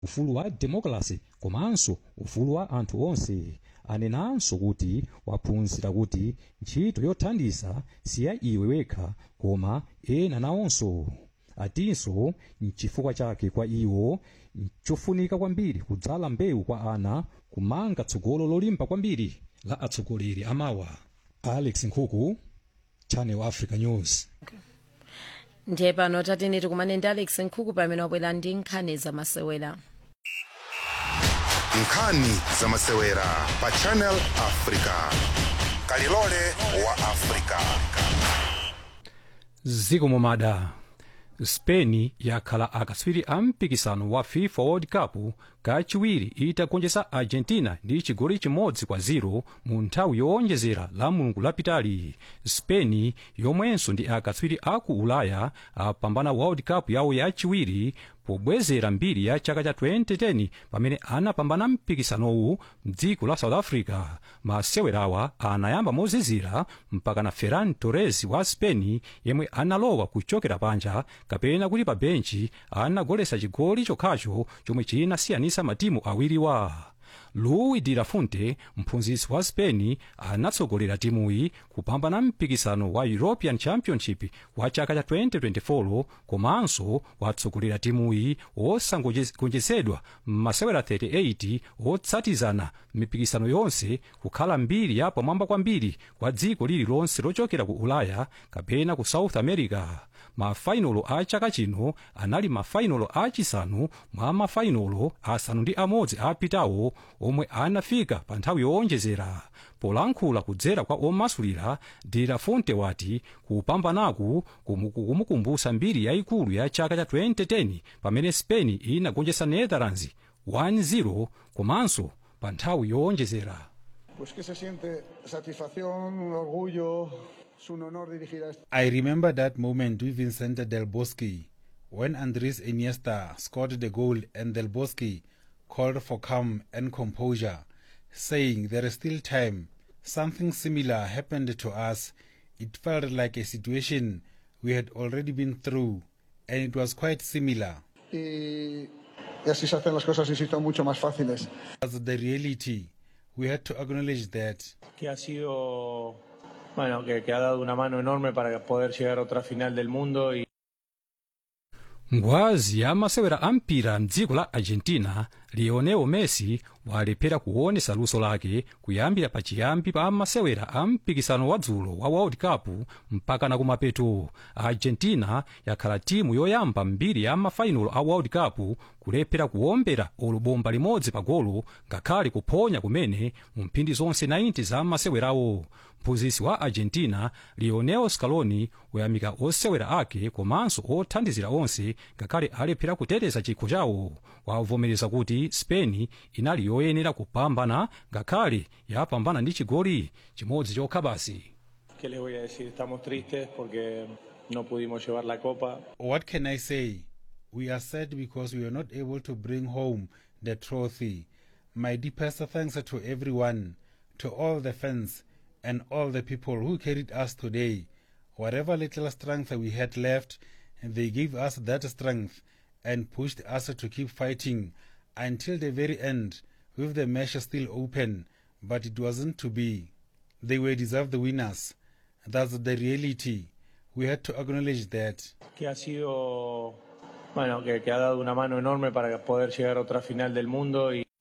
ufulu wa demokrasi komanso ufulu wa anthu onse anenanso kuti waphunzira kuti ntchito yothandiza siya iwe wekha koma ena nawonso atinso nchifukwa chake kwa iwo nchofunika kwambiri kudzala mbewu kwa ana kumanga tsogolo lolimba kwambiri la atsogoleri amawa alex nkhuku channel africa news ndiye pano tatene tikumane ndi alex nkhuku pamene wabwera ndi nkhani zamasewera nkhani zamasewera pa channel africa kalilole wa africa ziko momada spain yakhala akatswiri a mpikisano wa fifa world cup kachiwiri itagonjetsa argentina ndi chigoli chimodzi kwa 0 mu nthawi yowonjezera la mulungu lapitali spain yomwenso ndi akatswiri aku ulaya apambana world cup yawo yachiwiri pobwezera mbiri ya chaka cha 2010 pamene anapambana mpikisanowu mdziko la south africa masewerawa anayamba mozizira mpaka na ferran torres wa spain yemwe analowa kuchokera panja kapena kuti pa benchi anagoletsa chigoli chokhacho chomwe chinasiyanitsa matimu awiriwa luis de la fuente mphunzitsi wa spain anatsogolera timuyi kupambana mpikisano wa european championship wa chaka cha 2024 komanso watsogolera timuyi wosagonjetsedwa m'masewera 38 otsatizana mipikisano yonse kukhala mbiri ya pamwamba kwambiri kwa dziko lililonse lochokera ku ulaya kapena ku south america mafainolo a chaka chino anali mafainolo achisanu mwa mafainolo asanu ndi amodzi apitawo omwe anafika pa nthawi yowonjezera polankhula kudzera kwa omasulira de la fonte wati kupambanaku kumukumbutsa mbiri yayikulu ya chaka cha 2010 pamene spain inagonjetsa netherlands 1-0 komanso pa nthawi yowonjezera Pues que se siente satisfacción, orgullo, es un honor dirigir a este. I remember that moment with Vicente Del Bosque when Andres Iniesta scored the goal and Del Bosque called for calm and composure, saying there is still time. Something similar happened to us. It felt like a situation we had already been through, and it was quite similar. Y, y así se hacen las cosas, insisto, mucho más fáciles. As the reality, we had to acknowledge that que ha sido, bueno, que, que ha dado una mano enorme para poder llegar a otra final del mundo y ngwazi ya masewera a mpira mdziko la argentina lionel messi walephera kuonesa luso lake kuyambira pachiyambi pa masewera a mpikisano wa dzulo wa world cup mpakana kumapeto argentina yakhala timu yoyamba mbiri ya mafainalo a world cup kulephera kuombera olubomba limodzi pa golo ngakhale kuphonya kumene mu mphindi zonse 90 za masewerawo mphunzitsi wa argentina lionel scaloni wayamika osewera ake komanso othandizira onse ngakhale alephera kuteteza chikho chawo wavomereza kuti spain inali yoyenera kupambana ngakhale yapambana ndi chigoli chimodzi chokha basi ¿qué les voy a decir? Estamos tristes porque no pudimos llevar la copa. What can I say? We are sad because we were not able to bring home the trophy. My deepest thanks to everyone, to all the fans, and all the people who carried us today. Whatever little strength we had left, they gave us that strength and pushed us to keep fighting until the very end, with the match still open, but it wasn't to be. They were deserved winners. That's the reality. We had to acknowledge that. que ha sido, bueno, que, que ha dado una mano enorme para poder llegar a otra final del mundo y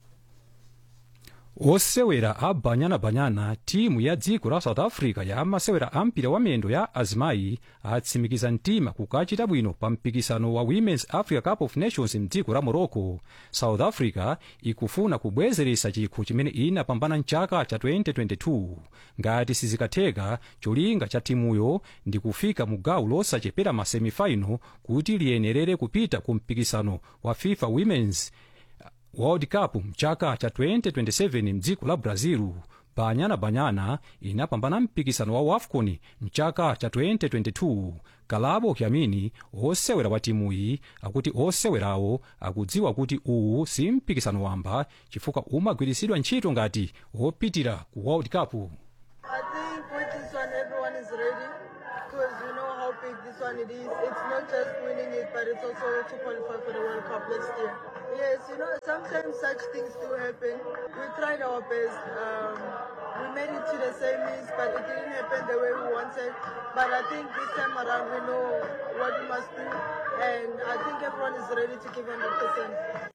osewera a banyanabanyana timu ya dziko la south africa ya masewera a mpira wa miyendo ya azimayi atsimikiza mtima kukachita bwino pa mpikisano wa women's africa cup of nations mdziko la morocco south africa ikufuna kubwezeresa chikho chimene inapambana mchaka cha 2022 ngati sizikatheka cholinga cha timuyo ndi kufika mu gawo losachepera ma semifinal kuti liyenerere kupita ku mpikisano wa fifa women's world cup mchaka cha 2027 mdziko la brazil banyana banyana inapambana mpikisano wa wafcon mchaka cha 2022 kalabo kyamini osewera wa timuyi akuti osewerawo akudziwa kuti uwu si mpikisano wamba chifukwa umagwiritsidwa ntchito ngati wopitira ku world cup I think with this one, everyone is ready because we know how big this one one it is. It's not just winning it, but it's also to qualify for the World Cup next year. Yes, you know, sometimes such things do happen. We tried our best. Um, we made it to the semis, but it didn't happen the way we wanted. But I think this time around we know what we must do, and I think everyone is ready to give 100%.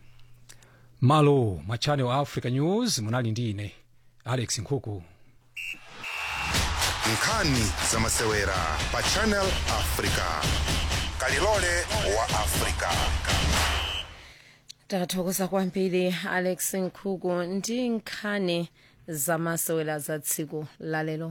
malo mwa channel africa news munali ndi ine alex nkhuku nkhani za masewera pa channel africa kalilole wa africa tathokoza kwambiri alex nkhuku ndi nkhani zamasewera za tsiku lalero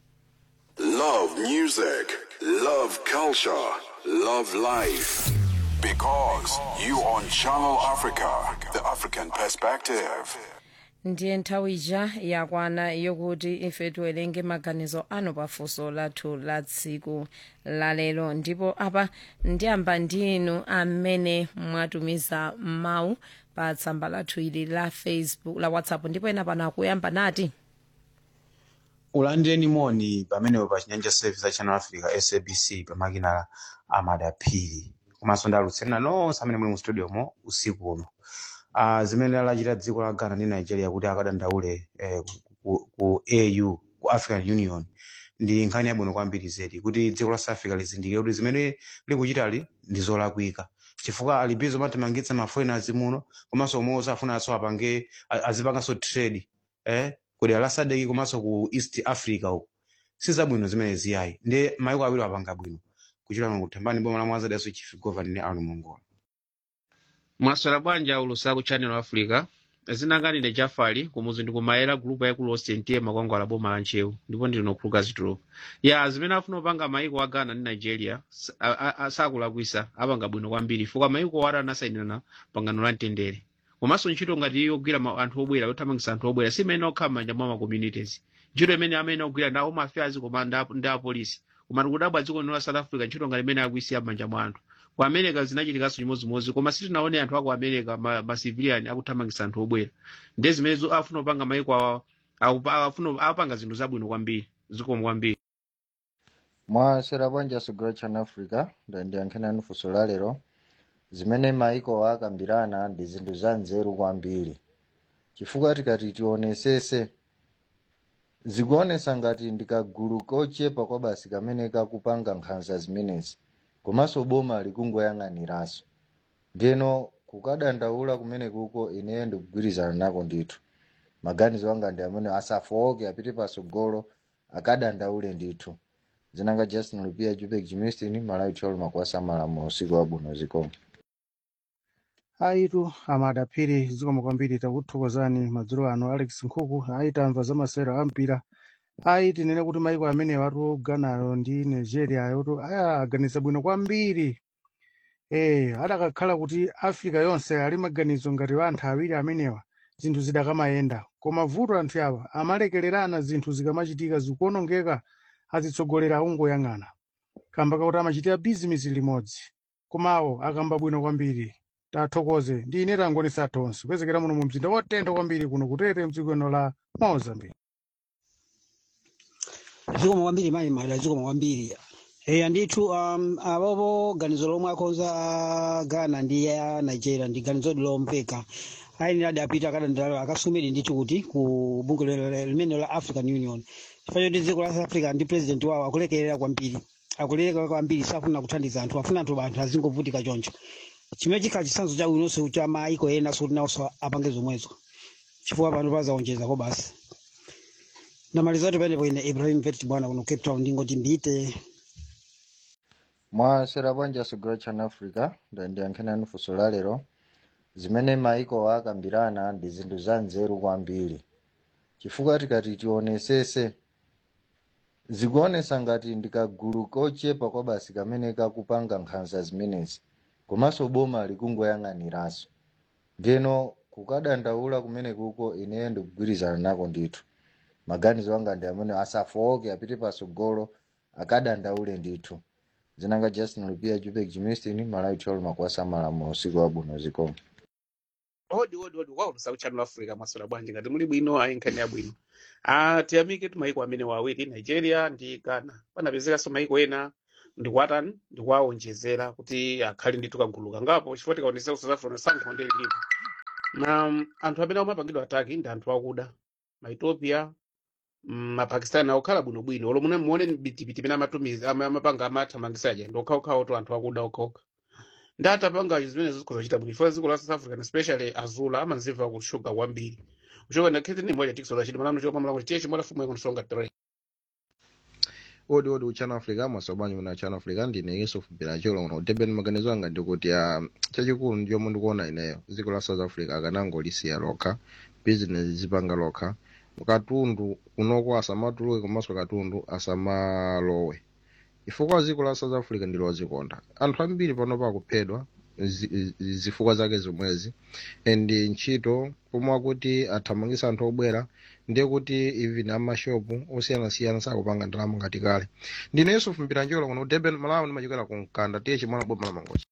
Love music, love culture, love life. Because you on Channel Africa, the African perspective. ndiye nthawi ija yakwana yokuti ife tiwerenge maganizo anu pafunso lathu la tsiku lalero ndipo apa ndiyamba ndi inu amene mwatumiza mawu pa tsamba lathu ili la facebook la whatsapp ndipo ena pano akuyamba nati ulandireni moni pamenepo pa chinyanja service ya channel africa sabc pamakina amadaphiri komanso ndi alutsirina nonse amene muli mu studio mo usiku uno uh, zimene lachita dziko la ghana ndi nigeria kuti akadandaule eh, ku, ku au ku african union ndi nkhani yabwino kwambiri zedi kuti dziko la south africa lizindikire kuti zimene likuchitali ndi zolakwika chifukwa alibizo matimangitsa maforeigners muno komanso omwe afuna aso apange a- azipanganso trade eh, kudera la sadeki komanso ku east africa uko sizabwino zimene ziyayi ndi maiko awiri apanga bwino kuchita kuthambani boma la mwanza daso chief governor ni arno mongola mwaswera bwanja ulusa ku channel africa zinanganire jafali kumuzi ndikumayera gulupu yaikulu osentie makwangwala boma la nchewu ndipo ndili nokhuluka zitulo ya zimene afuna kupanga maiko a ghana ndi nigeria sa- a- a- a- sakulakwisa apanga bwino kwambiri chifukwa maiko ora anasayinirana pangano la mtendere komanso ntchito ngati yogwira ma- anthu obwera yothamangisa anthu obwera simene okhala m'manja mwa ma communities ntchito imene amene ogwira ndi home affairs koma ndi a- ndi apolisi koma tikudabwa dziko lino la south africa ntchito ngati imene akuisiya m'manja mwa anthu ku america zinachitikanso chimodzimodzi koma sitinaone anthu aku america ma, ma civilian akuthamangisa anthu obwera ndiye zimene zo- afuna kupanga maiko awa akupa- afuna apanga zinthu zabwino kwambiri zikomo kwambiri mwasera bwanja sugiro channel africa ndandiyankheni funso la lero zimene maiko akambirana ndi zinthu za nzeru kwambiri chifukwa tikati tionesese zikuonesa ngati ndikagulu kochepa kwa basi kamene kakupanga nkhanza zimenezi komanso boma likungoyang'aniranso ndeno kukadandaula kumene kuko ineyo ndikugwirizana nako ndithu maganizo anga ndi amene asafowoke apite pasogolo akadandaule ndithu zinanga justin lupia jupek jimistin malawi tolo makwasa malamulo usiku wabwino zikomo aitu amadaphiri zikomo kwambiri takuthokozani madzulo ano alex nkhuku aitamva za masewero ampira aiti nene kuti maiko amene watu ghanayo ndi nigeria yotu ayaganiza bwino kwambiri eh adakakhala kuti africa yonse ali maganizo ngati wa anthu awiri amenewa zinthu zidakamayenda koma vuto anthu awa amalekererana zinthu zikamachitika zikuonongeka azitsogolera akungoyang'ana kamba kakuti amachitira bizinesi limodzi komawo akamba bwino kwambiri tathokoze ndi ine tangonisa tonse kupezekera muno mu mzinda wotentha kwambiri kuno kutete mdziko la mozambique zikomo kwambiri mayi mada zikomo kwambiri eya ndithu um, avovo ganizo lomwe akonza a ghana ndi ya nigeria ndi ganizo lomveka ayenera adapita akadandalo akasumire ndithu kuti ku bunge lile- limene la african union chifukwa choti dziko la south africa ndi president wawo akulekerera kwambiri akulekerera kwambiri safuna kuthandiza anthu afuna anthu anthu azingovutika choncho chimene chikhala chitsanzo cha bwinonso cha maiko ena soti nawonso apange zomwezo chifukwa pano pazaonjezako basi ndamaliza kuti panepo ine ibrahim vet bwana kuno cape town ndingoti mbite mwasera bwanja sugiro channel africa ndandiyankheni funso la lero zimene maiko akambirana ndi zinthu za nzeru kwambiri chifukwa tikati tionesese zikuonesa ngati ndikagulu kochepa kwa basi kamene kakupanga nkhanza zimenezi komanso boma likungoyang'aniranso ndeno kukadandaula kumene kuko ineyo ndikugwirizana nako ndithu maganizo anga ndi amene asafowoke apite pasogolo akadandaule ndithu zinanga justin lupia jupek jimistin malawi tolo makwasa malamulo usiku wabwino zikomo odi odi odi waulusa ku channel africa mwaswera bwanji ngati muli bwino ayi nkhani yabwino ah tiyamike tu maiko amene wawiri nigeria ndi ghana panapezekanso maiko ena ndikuwatani ndikuwawonjezera kuti akhale ndithu kagulu kangapo chifukwa tikaonesa ku south africa sankho ndi lilipo na mm, anthu amene amapangidwa ataki ndi anthu akuda maethiopia mm, mapakistani akukhala bwinobwino olo mune muone bitipiti pene amatumiza ama- amapanga amathamangisaja ndi okhaokhawo to anthu akuda okhaokha ndi atapanga zimene zikhoza kuchita bwino chifukwa dziko la south africa especially azula amanzimva kushuga kwambiri kuchoka ndakhete ni moja tikisola chiti malamulo chopamala kuti tiye chimola fumu yakunisonga tere odi odi uchano africa mwasobanyu muna uchano africa ndine yusuf bilacholo uno utebeni maganizo anga ndikuti uh, chachikulu ndichomwe ndikuona ineyo dziko la south africa akanangolisiya lokha business zipanga lokha katundu kunoko asamatuluke komanso katundu asamalowe chifukwa dziko la south africa ndilozikonda anthu ambiri pano pakuphedwa zi- zi- zifukwa zake zomwezi and ntchito pomwe akuti athamangisa anthu obwera ndiye kuti even amashopu osiyanasiyana sakupanga ndalama ngati kale ndine yusuf mpiranjolo kuno udeben malawi ndimachokera ku mkanda tiye chimwana boma la mangochi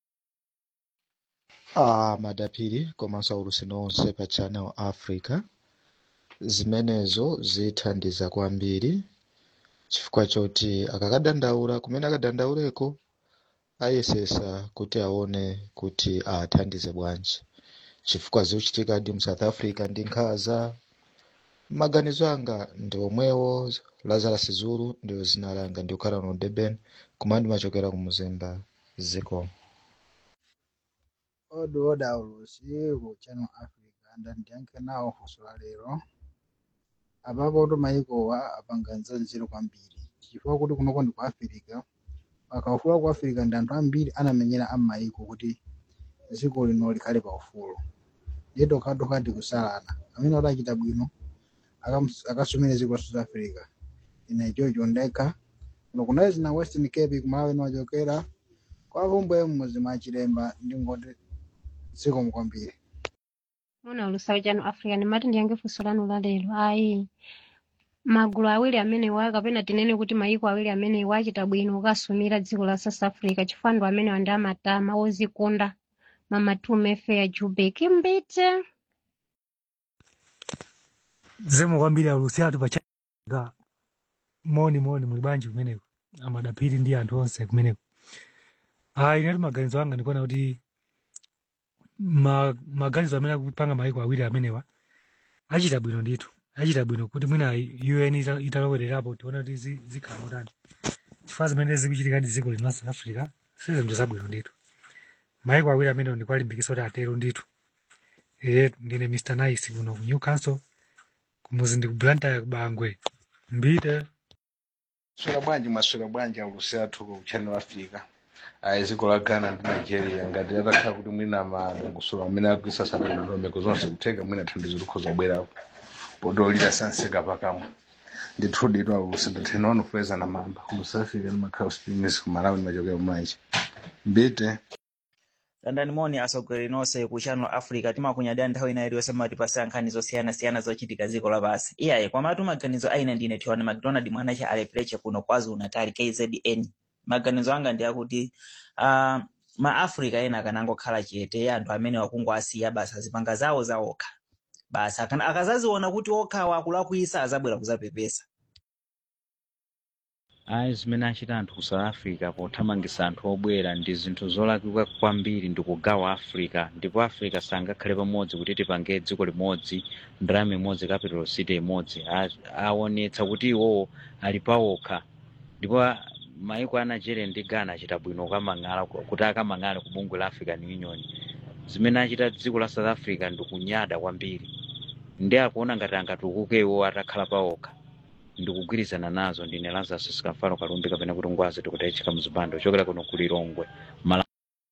Ah, madapiri komanso aulutsiro onse pa channel africa zimenezo zithandiza kwambiri chifukwa choti akakadandaula kumene akadandauleko ayesesa kuti aone kuti athandize bwanji chifukwa zikuchitikadi mu south africa ndi nkhaza maganizo anga ndi omwewo lazarus zulu ndiyo zina langa ndikukhala uno durban koma ndimachokera ku muzimba ziko odi odi aulusi ku channel africa ndandiyankhe nawo funso la lero apapo to maikowa apanga nzanziro kwambiri chifukwa kuti kunoko ndi ku africa pakaufuwa ku africa ndi anthu ambiri anamenyera amaiko kuti dziko lino likhale paufulu ndiye tokhatokha tikusalana amene adachita bwino akamus- akasumire dziko la south africa ine chocho ndekha kuno kunali zina western cape kumalawi niwachokera kwa vumbwe mmuzi mwa chilemba ndingoti dziko mukwambiri mona ulusawo chanu africa ndimati ndiyange funso lanu la lero ayi magulu awiri amenewa kapena tinene kuti maiko awiri amenewa achita bwino kukasumira dziko la south africa chifukwa ndo amenewa ndi amatama ozikonda mamatume fair jubek mbite zemo kwambiri aulusi athu pachaga moni moni muli bwanji kumeneko amadapiri ndi anthu onse kumeneko ayi inati maganizo anga ndikuona kuti ma, maganizo amene akupanga maiko awiri amenewa achita bwino ndithu achita bwino kuti mwina un ita- italowererapo tiona kuti zi- zikhala motani chifukwa zimene zikuchitika ndi dziko lino la south africa sizinthu zabwino ndithu maiko awiri amenewa ndikuwalimbikisa kuti atero ndithu ine ndine mr nice kuno ku newcastle kumuzi ndi ku blantyre kubangwe mbite swera bwanji mwaswera bwanji aulusi athu ku channel africa ayi dziko la ghana ndi nigeria ngati atakhala kuti mwina madongosolo amene akuisa sanandondomeko zonse kutheka mwina thandizo likhoza kubwerapo podolira sanseka pakamwa ndithu ditu aulusi ndathenawano kufeza na mamba ku south africa ndimakhala springs ku malawi ndimachokera kumaichi mbite landani moni asogolera nonse ku channel africa timakunyadira nthawi ina iliyonse matipasa nkhani zosiyanasiyana zochitika dziko lapansi iyayi kwamatu maganizo aina ndine tiwana mcdonald mwanacha alepreche kuno kwazulu natal kzn maganizo anga ndi akuti uh, maafrica ena akanangokhala chete anthu amene wakungwasiya basa azipanga zawo zaokha basa akana- akazaziona kuti okhawa akulakwisa azabwera kuzapepesa ayi zimene achita anthu ku south africa pothamangisa anthu obwera ndi zinthu zolakwika kwambiri ndi kugawa africa ndipo africa sangakhale pamodzi kuti tipange dziko limodzi ndalama imodzi capital city imodzi A- aonetsa kuti iwowo ali pawokha ndipo a- maiko a nigeria ndi ghana achita bwino kukamang'ala kuti akamang'ale ku bungwe la african union zimene achita dziko la south africa ndi kunyada kwambiri ndi akuona ngati angatukuke iwo atakhala pawokha ndikugwirizana nazo ndine lazarus sikamfalo kalumbi kapena kuti ngwazi tikutayitchika mzipando chokera kuno ku lilongwe Mala-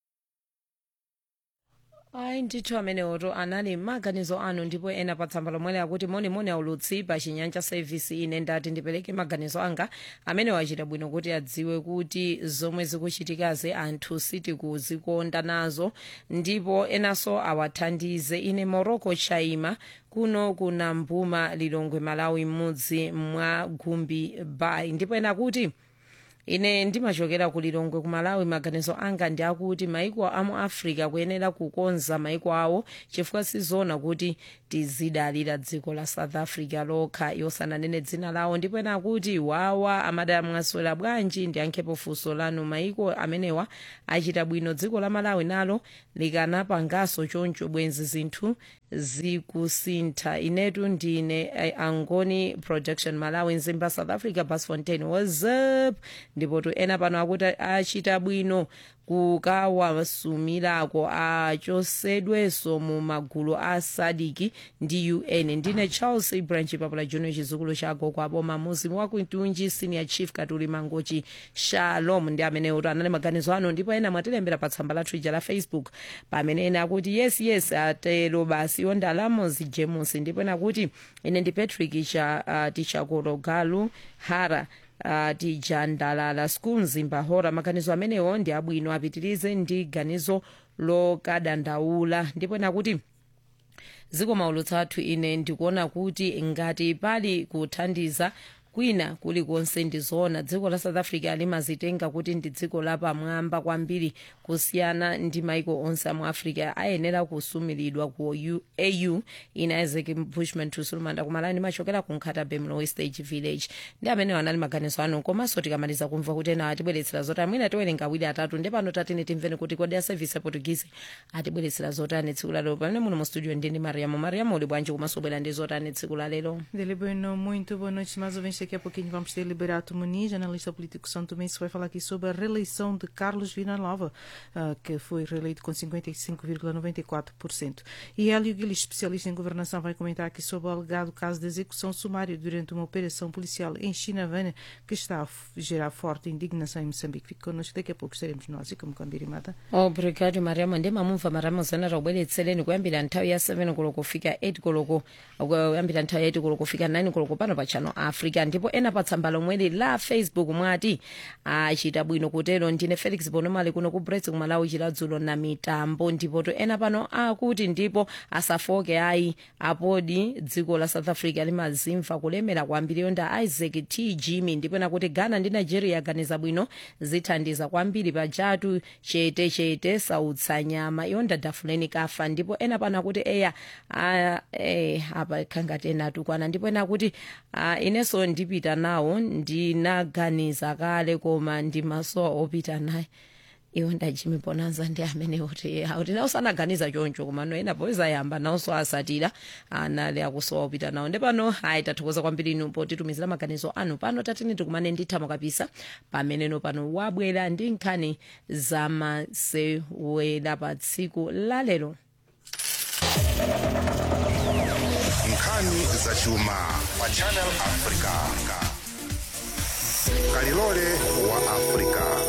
ayi ndithu amenewoto anali maganizo anu ndipo ena pa tsamba lomwe akuti monimoni aulutsi pa chinyanja service ine ndati ndipereke maganizo anga amene wachita bwino kuti adziwe kuti zomwe zikuchitikazi anthu sitikuzikonda nazo ndipo enanso awathandize ine morocco chaima kuno kuna mbuma lilongwe malawi m'mudzi mwa gumbi bay ndipo ena kuti ine ndimachokera ku lilongwe ku malawi maganizo anga ndi akuti maiko amu africa kuyenera kukonza maiko awo chifukwa sizona kuti tizidalira dziko la south africa lokha yosananene dzina lawo ndipo ena akuti wawa amadamwaswera bwanji ndiyankhepo funso lanu maiko amenewa achita bwino dziko la malawi nalo likanapanganso choncho bwenzi zinthu zikusintha inetu ndine eh, angoni production malawi nzimba south africa bas fontain whatsapp ndipo tu ena pano akuti achita bwino kukawasumirako achosedwenso mu magulu a sadiki ndi un ndine charles branch papula junior chizukulu cha gogo aboma muzimu wakuitunji senior chief katuli mangochi shalom ndi amene uti anali maganizo ano ndipo ena mwatilembera pa tsamba lathu ija la facebook pamene ena akuti yes yes atero basi yo ndalamo zijemusi ndipo ena kuti ine ndi patrick cha uh, tichakolo galu hara uh, tijandalala school mzimba hora maganizo amenewo ndi abwino apitirize ndi ganizo lokadandaula ndipo ena kuti ziko maulutsa athu ine ndikuona kuti ngati pali kuthandiza kwina kulikonse ndizoona dziko la south africa limazitenga kuti ndi dziko lapamwamba kwambiri kusiyana ndi maiko onse amu africa ayenera kusumiridwa ku U- au ina isaac bushman tusulumanda kumalani ndimachokera ku nkhatabe mlow stage village ndi amene anali maganizo anu komanso tikamaliza kumva kuti ena atibweretsera zotani mwina tiwerenga awiri atatu ndi pano tatine timveni kuti kodi a service ya portuguese atibweretsera zotani tsiku lalero pamene muno mu studio ndini mariamo mariamo uli bwanji komanso bwera ndi zotani tsiku lalero Dele Bueno, muito boa noite. Mais ouvintes, daqui a pouquinho vamos ter Liberato Muniz, analista político São Tomé, que vai falar aqui sobre a reeleição de Carlos Villanova, ah, que foi reeleito com 55,94%. E Hélio Guilis, especialista em governação, vai comentar aqui sobre o alegado caso de execução sumária durante uma operação policial em Chinavana, que está a f- gerar forte indignação em Moçambique. Fique connosco, daqui a pouco estaremos nós e como Cambirimata. obrigado mariamo ndimamumva mariamo zana takubweretsereni kuyambira nthawi ya 7 koloko kufika 8 koloko kuyambira nthawi ya 8 koloko kufika 9 koloko pano pa channel africa ndipo ena pa tsamba lomweli la facebook mwati achita bwino kutero ndine felix bonomali kuno ku brets kumalawi chiladzulo na mitambo ndipo to ena pano akuti ndipo asafoke ayi apodi dziko la south africa limazimva kulemera kwambiri yonda isaac t jimmy ndipo ena kuti ghana ndi nigeria aganiza bwino zithandiza kwambiri pajatu chete chete sautsa nyama yonda dafuleni kafa ndipo ena pano akuti eya a- eh, apa khangati ena atukwana ndipo ena akuti ah, inenso ndipita nawo ndinaganiza kale koma ndimasowa opita naye iwo ndajimi bonanza ndi amene kuti auti nawo sanaganiza choncho komano ena poyeza yamba nawonso asatira anali akusowa opita nawo ndi pano ayi tathokoza kwambiri inu potitumizira maganizo anu pano tatini tikumane ndithamo kapisa pameneno pano wabwera ndi nkhani zamasewera pa tsiku lalero nkhani zachuma pa channel africa kalilole wa africa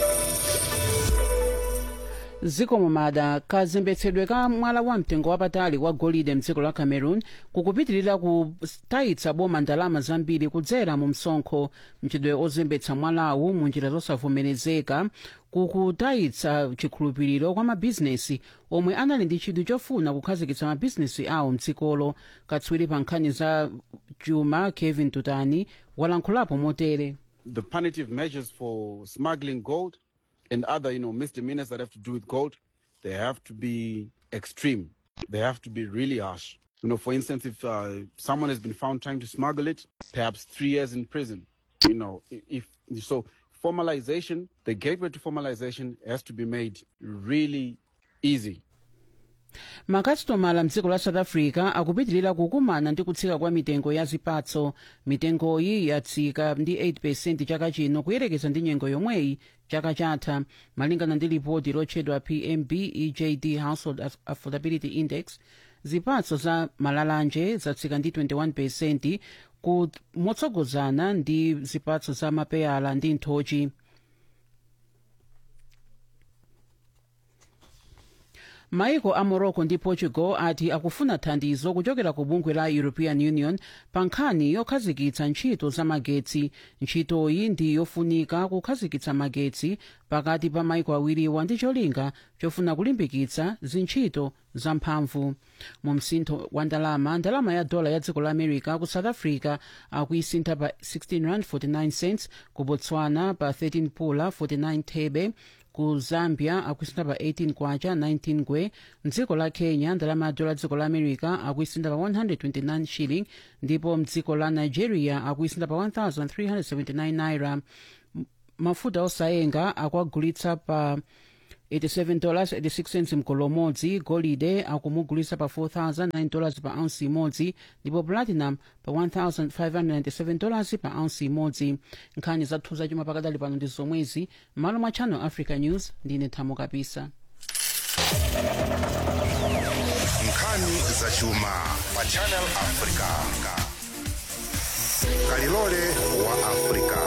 zikomo mada kazembetsedwe ka mwala wa mtengo wapatali wa golide mdziko la cameroon kukupitirira kutayitsa boma ndalama zambiri kudzera mu msonkho mchitidwe ozembetsa mwalawu mu njira zosavomerezeka kukutayitsa chikhulupiriro kwa mabhizinesi omwe anali ndi chidwi chofuna kukhazikitsa mabhizinesi awo mdzikolo katswiri pa nkhani za chuma kevin tutani walankhulapo motere the punitive measures for smuggling gold and other, you know, misdemeanors that have to do with gold, they have to be extreme. They have to be really harsh. You know, for instance, if uh, someone has been found trying to smuggle it, perhaps three years in prison. You know, i- if so, formalization, the gateway to formalization has to be made really easy. makasitomala mdziko la south africa akupitirira kukumana ndi kutsika kwa mitengo ya zipatso mitengoyi yatsika ndi 8 chaka chino kuyerekeza ndi nyengo yomweyi chaka chatha malingana ndi lipoti lotchedwa pmb ejd household Aff- affordability index zipatso za malalanje zatsika ndi 21 ku motsogozana ndi zipatso za mapeyala ndi nthochi maiko a morocco ndi portugal ati akufuna thandizo kuchokera ku bungwe la european union pa nkhani yokhazikitsa ntchito za magetsi ntchitoyi ndi yofunika kukhazikitsa magetsi pakati pa maiko awiriwa ndi cholinga chofuna kulimbikitsa zintchito zamphamvu mu msintho wa ndalama ndalama ya dola ya dziko la america ku south africa akuyisintha pa 16 rand 49 cents ku botswana pa 13 pula 49 thebe ku zambia akuyisintha pa 18 kwacha 19 ngwe mdziko la kenya ndalama ya dola dziko la america akuyisintha pa 129 shilling ndipo mdziko la nigeria akuyisintha pa 1379 naira M- mafuta osayenga akuagulitsa pa 87 dollars 86 cents mgolo umodzi golide akumugulitsa pa 4009 dollars pa ounce imodzi ndipo platinum pa 1597 dollars pa ounce imodzi nkhani zathu zachuma pakadali pano ndi zomwezi m'malo mwa channel africa news ndine thamo kapisa nkhani zachuma pa channel africa kalilole wa africa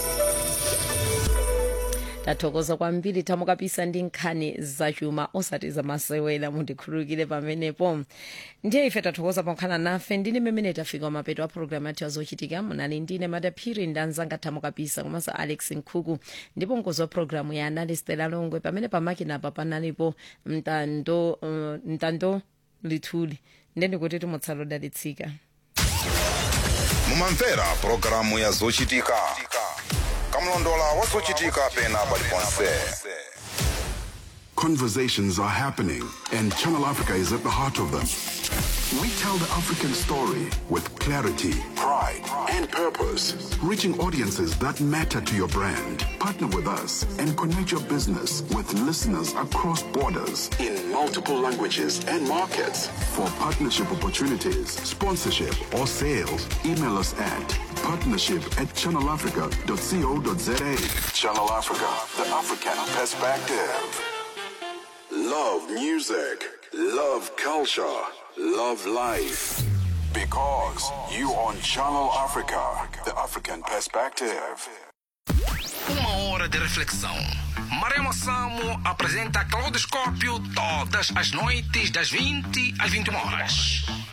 tathokoza kwambiri thamo kapisa ndi nkhani zachuma osati zamasewera mundikhululukire pamenepo ndiye ife tathokoza pokhala nafe ndine mmene tafika mapeto a programu yathu yazochitika munali ndine madaphiri ndi anzanga thamo kapisa komanso alex nkhuku ndipo mkozi wa programu ya analistela longwe pamene pamakinapa panalipo mtando uh, mtando lithuli ndendikuti timutsala odalitsika mumamvera pulogalamu ya zochitika kamlondola wa zochitika pena paliponse Conversations are happening, and Channel Africa is at the heart of them. We tell the African story with clarity, pride, and purpose, reaching audiences that matter to your brand. Partner with us and connect your business with listeners across borders in multiple languages and markets. For partnership opportunities, sponsorship, or sales, email us at partnership at channelafrica.co.za. Channel Africa, the African perspective. Love music, love culture, love life. Because you on Channel Africa, the African perspective. Uma hora de reflexão. Maremo Samo apresenta Claudoscópio todas as noites das 20 às 21 horas.